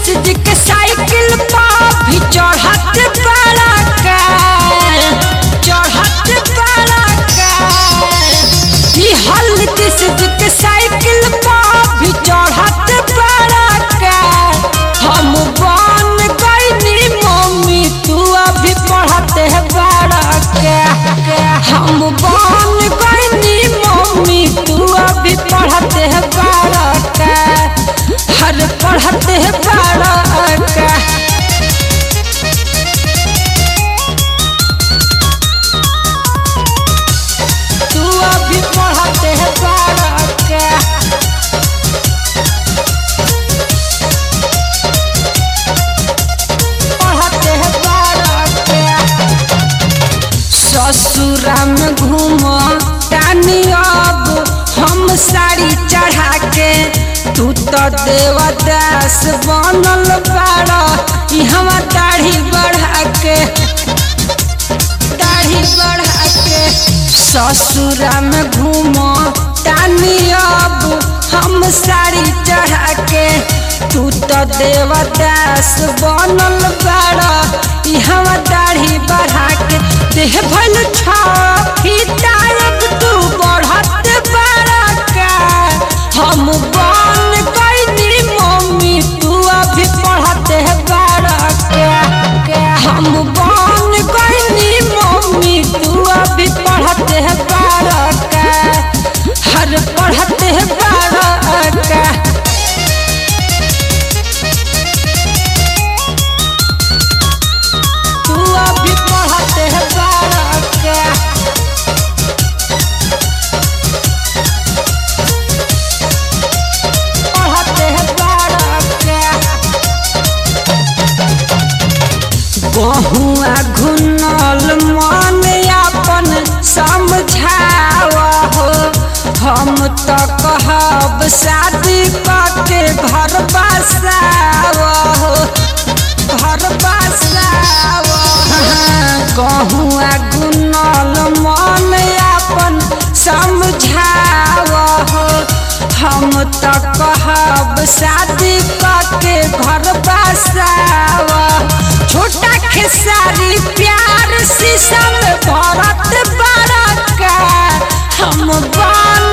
जी के साइकिल पर भी चढ़त बड़ा का चढ़त बड़ा का ई हल नीतीश जी के साइकिल पर भी चढ़त बड़ा का हम बन गईनी मम्मी तू अभी पढ़ते है बड़ा का हम बन गईनी मम्मी तू अभी पढ़ते है बड़ा का हर पढ़ते है बड़ा का तू अभी पढ़ते है बड़ा का पढ़ते है बड़ा का ससुरा में घूम टानी अब हम साड़ी चढ़ा के तू तो देवदास बनल बाड़ा इहवा दाढ़ी बढ़ा के दाढ़ी बढ़ा के ससुरा में घूम टानी अब हम साड़ी चढ़ा के तू तो देवदास बनल बाड़ा इहवा दाढ़ी बढ़ा के देह भल छी टाइप तू बढ़त बड़ा का हम बन गईनी मम्मी तू अभी पढ़ते है बड़ा का हम बन गईनी मम्मी तू अभी पढ़ते है बड़ा का हर पढ़ते है बड़ा का तू अभी पढ़ते है बड़ा का पढ़ते है बड़ा का बहुआ घुनल मन अपन समझाव हो हम तो कहब शादी के घर बसाव हो घर बसाव गहुआ गुनल मन अपन समझाव हो हम तो कहब शादी के घर बसाव छोटा खेसारी प्यार शीशम भरत बड़ा का हम बन